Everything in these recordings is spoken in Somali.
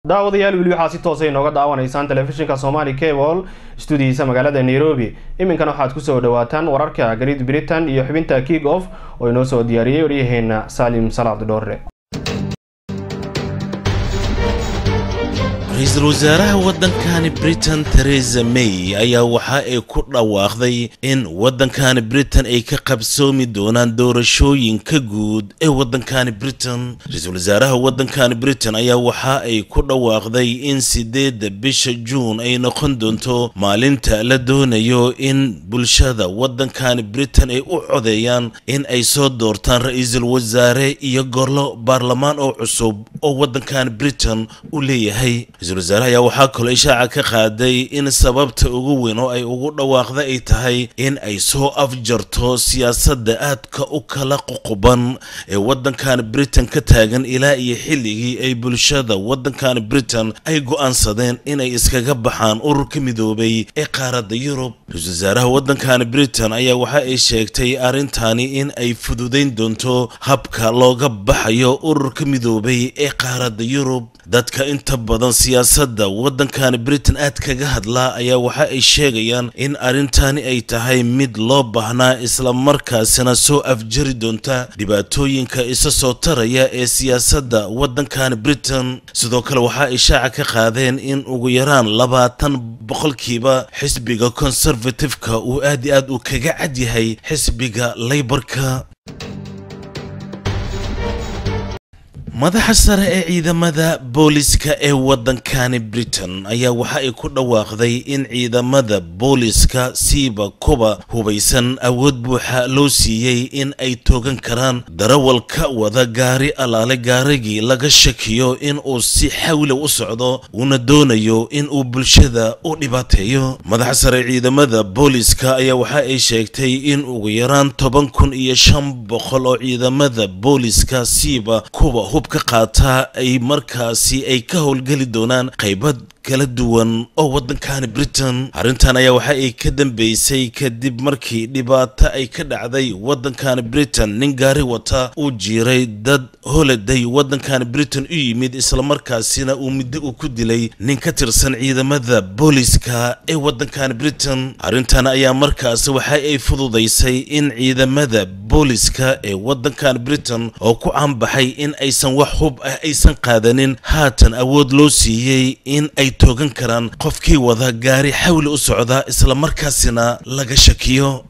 daawadayaal weli waxaad si toosa inooga daawanaysaan telefishinka somali cable stuudiyiisa magaalada nairobi iminkana waxaad kusoo dhawaataan wararka great britain iyo xubinta kick off oo inoo soo diyaariyey waryaheena saalim salaad dhoorre ra-iisul wasaaraha waddankani britain theresa may ayaa waxa ay ku dhawaaqday in waddankani britain ay ka qabsoomi doonaan doorashooyinka guud ee waddankani britain ra-iisul wasaaraha waddankani britain ayaa waxa ay ku dhawaaqday in sideedda bisha juun ay noqon doonto maalinta la doonayo in bulshada waddankani britain ay u codeeyaan in ay soo doortaan ra-iisul wasaare iyo gorlo baarlamaan oo cusub oo waddankani britain u leeyahay ra-iisul wasaare ayaa waxaa kaloo ishaaca ka qaaday in sababta ugu weyn oo ay ugu dhawaaqda ay tahay in ay soo afjarto siyaasadda aadka u kala ququban ee waddankan britain ka taagan ilaa iyo xilligii ay bulshada waddankan britain ay go-aansadeen inay iskaga baxaan ururka midoobay ee qaaradda yurub ra-iisul wasaaraha waddankan britain ayaa waxa ay sheegtay arrintani in ay fududayn doonto habka looga baxayo ururka midoobay ee qaaradda yurub dadka inta badan siyaasadda waddankan britain aad kaga hadlaa ayaa waxa ay sheegayaan in arrintani ay tahay mid loo baahnaa islamarkaasina soo afjari doonta dhibaatooyinka isa soo taraya ee siyaasadda waddankan britain sidoo kale waxa ay shaaca ka qaadeen in ugu yaraan labaatan boqolkiiba xisbiga conservative-ka uu aad i aad uu kaga cad yahay xisbiga laybarka madaxa sare ee ciidamada booliska ee waddankani britain ayaa waxa ay ku dhawaaqday in ciidamada booliska siiba kuba hubaysan awood buuxa loo siiyey in ay toogan karaan darawal ka wada gaari alaale gaarigii laga shakiyo in uu si xawla u socdo uuna doonayo in uu bulshada u dhibaateeyo madaxa sare ciidamada booliska ayaa waxa ay sheegtay in ugu yaraan toban kun iyo shan boqol oo ciidamada booliska siiba kuba hub ka qaataa ay markaasi ay ka howlgeli doonaan qaybad kala duwan oo waddankani britain arrintan ayaa waxa ay ka dambeysay kadib markii dhibaato ay ka dhacday waddankani britain nin gaari wata uu jiiray dad holaday waddankani britain u yimid islamarkaasina uu muddo uu ku dilay nin ka tirsan ciidamada booliska ee waddankani britain arrintan ayaa markaasi waxa ay fududaysay in ciidamada booliska ee waddankani britain oo ku caanbaxay in aysan wax hub ah aysan qaadanin haatan awood loo siiyey in ay toogan karaan qofkii wada gaari xawli u socda islamarkaasina laga shakiyo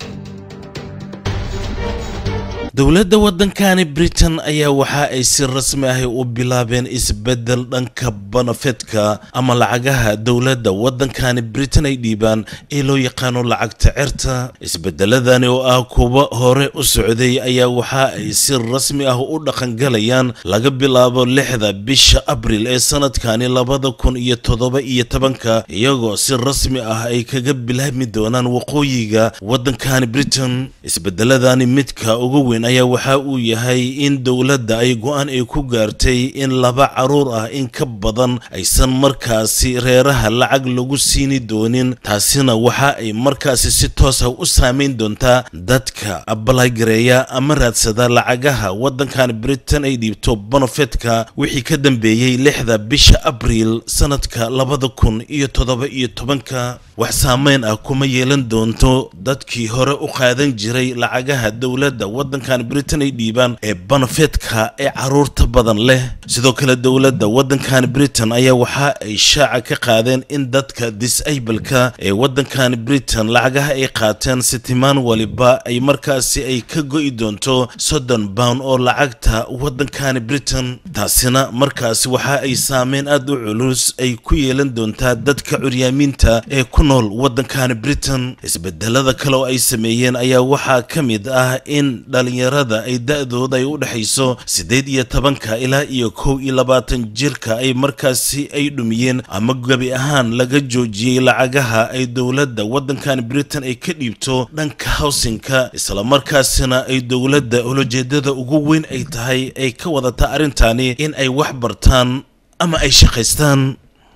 dowladda waddankani britain ayaa waxa ay si rasmi ahi u bilaabeen isbeddel dhanka banafetka ama lacagaha dowladda waddankani britain ay dhiibaan ee loo yaqaano lacagta certa isbedeladani oo ah kuwa hore u socday ayaa waxa ay si rasmi ah u dhaqangalayaan laga bilaabo lixda bisha abril ee sanadkani labada kun iyo toddoba iyo tobanka iyagoo si rasmi ah ay kaga bilaabmi doonaan waqooyiga waddankani britain isbedeladani midka ugu weyn ayaa waxa uu yahay in dowladda ay go-aan ay ku gaartay in laba caruur ah in ka badan aysan markaasi reeraha lacag lagu siini doonin taasina waxa ay markaasi si toos ah u saameyn doontaa dadka abalagareeya ama raadsada lacagaha waddankan britain ay dhiibto bonofetka wixii ka dambeeyey lixda bisha abriil sanadka labada kun iyo toddoba iyo tobanka wax saameyn ah kuma yeelan doonto dadkii hore u qaadan jiray lacagaha dowladda waddankan britain ay dhiibaan ee banafetka ee caruurta badan leh sidoo kale dowladda waddankan britain ayaa waxa ay shaaca ka qaadeen in dadka disableka ee waddankan britain lacagaha ay qaateen sitimaan waliba ay markaasi ay ka go'i doonto soddon pound oo lacagta waddankani britain taasina markaasi waxa ay saameyn aad u culus ay ku yeelan doontaa dadka curyaamiinta ee ku nool waddankani britain isbedelada kale oo ay sameeyeen ayaa waxaa ka mid ah in dhalinyarada ay da-dooda ay u dhexayso siddeed iyo tobanka ilaa iyo kow iyo labaatan jirka ay markaasi ay dhumiyeen ama gebi ahaan laga joojiyey lacagaha ay dowladda waddankan britain ay ka dhiibto dhanka howsinka islamarkaasina ay dowladda olojeedada ugu weyn ay tahay ay ka wadata arrintani in ay wax bartaan ama ay shaqaystaan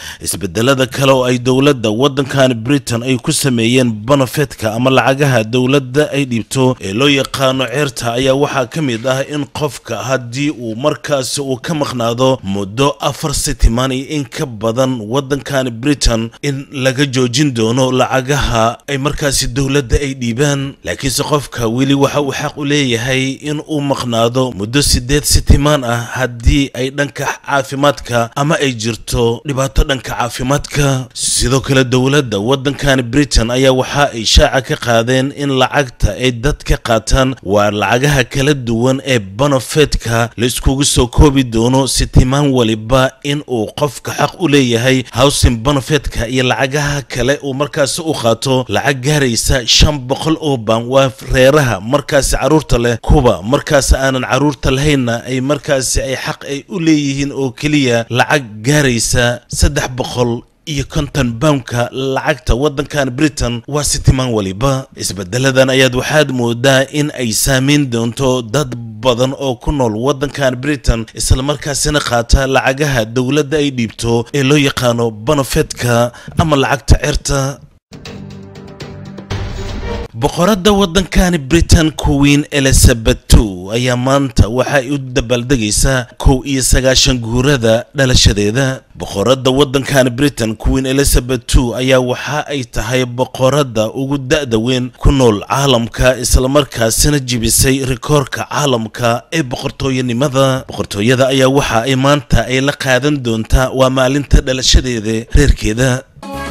isbedelada kale oo ay dowladda waddankan britain ay ku sameeyeen banafetka ama lacagaha dowladda ay dhiibto ee loo yaqaano ceerta ayaa waxaa ka mid ah in qofka haddii uu markaasi uu ka maqnaado muddo afar sitimaan iyo in ka badan waddankan britain in laga joojin doono lacagaha ay markaasi dowladda ay dhiibaan laakiinse qofka weli waxa uu xaq u leeyahay in uu maqnaado muddo sideed sitimaan ah haddii ay dhanka caafimaadka ama ay jirto dhibaato dhanka caafimaadka sidoo kale dowladda waddankan britain ayaa waxa ay shaaca ka qaadeen in lacagta ay dadka qaataan waa lacagaha kala duwan ee banofetka la iskugu soo koobi doono sitimaan waliba in uu qofka xaq u leeyahay howsin banofetka iyo lacagaha kale uu markaasi u qaato lacag gaaraysa shan boqol oo baan waa reeraha markaasi caruurta leh kuwa markaasi aanan caruurta lahaynna ay markaasi ay xaq ay u leeyihiin oo keliya lacag gaaraysa saddex boqol iyo konton boundka lacagta waddankan britain waa sitimaan waliba isbedeladan ayaad waxaad moodaa in ay saameyn doonto dad badan oo ku nool waddankan britain islamarkaasina qaata lacagaha dowladda ay dhiibto ee loo yaqaano banofetka ama lacagta certa boqoradda waddankani britain queen elizabeth two ayaa maanta waxa ay u dabaaldegaysaa kow iyo sagaashan guurada dhalashadeeda boqoradda waddankani britain queen elizabeth two ayaa waxa ay tahay boqoradda ugu da-da weyn ku nool caalamka islamarkaasina jibisay rikoorka caalamka ee boqortooyanimada boqortooyada ayaa waxa ay maanta ay la qaadan doontaa waa maalinta dhalashadeeda reerkeeda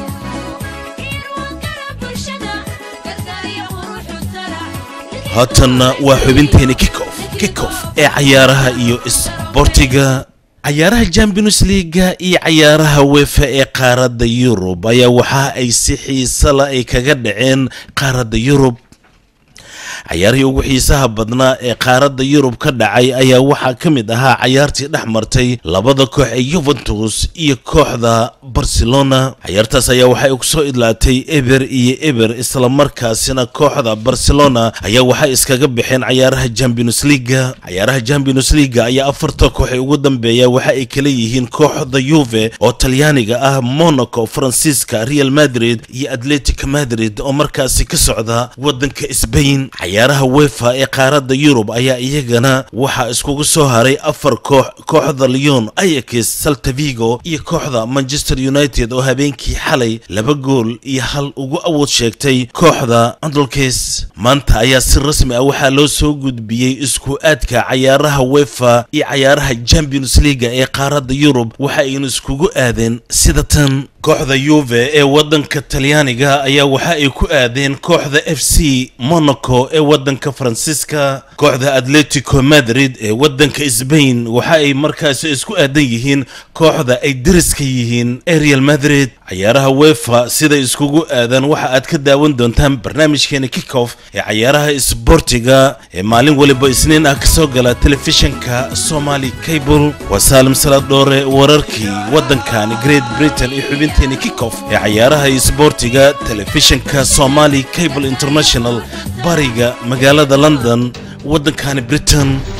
haatanna waa xubinteeni kikof kikof ee cayaaraha iyo isboortiga cayaaraha champions leaga iyo cayaaraha wefa ee qaaradda yurub ayaa waxa ay si xiisala ay kaga dhaceen qaaradda yurub cayaarihii ugu xiisaha badnaa ee qaaradda yurub ka dhacay ayaa waxaa ka mid ahaa cayaartii dhex martay labada koox ee yuventus iyo kooxda barcelona cayaartaas ayaa waxay kusoo idlaatay eber iyo eber islamarkaasina kooxda barcelona ayaa waxay iskaga baxeen cayaaraha champions leaga cayaaraha champions leaga ayaa afarta koox ee ugu dambeeya waxa ay kala yihiin kooxda yuve oo talyaaniga ah monaco faransiiska real madrid iyo atletic madrid oo markaasi ka socda wadanka sbain cayaaraha wefa ee qaaradda yurub ayaa iyagana waxaa iskugu soo haray afar koox kooxda leon ayax saltavigo iyo kooxda manchester united oo habeenkii xalay laba gool iyo hal ugu awood sheegtay kooxda andolkes maanta ayaa si rasmi ah waxaa loo soo gudbiyey isku aadka cayaaraha wefa iyo cayaaraha champions leaga ee qaaradda yurub waxa aynu iskugu aadeen sida tan kooxda yuve ee waddanka talyaaniga ayaa waxa ay ku aadeen kooxda f c monaco ee waddanka faransiiska kooxda atletico madrid ee waddanka sbain waxa ay markaasi isku aadan yihiin kooxda ay deriska yihiin ee real madrid cayaaraha wefa siday iskugu aadaan waxa aad ka daawan doontaan barnaamijkeena kickoff ee cayaaraha isboortiga ee maalin waliba isniin ah kasoo gala telefishinka somali cable waa saalim salaad dhoore wararkii waddankani great britain iyo xubinteeni kickoff ee cayaaraha isboortiga telefishinka somali cable international bariga magaalada london waddankani britain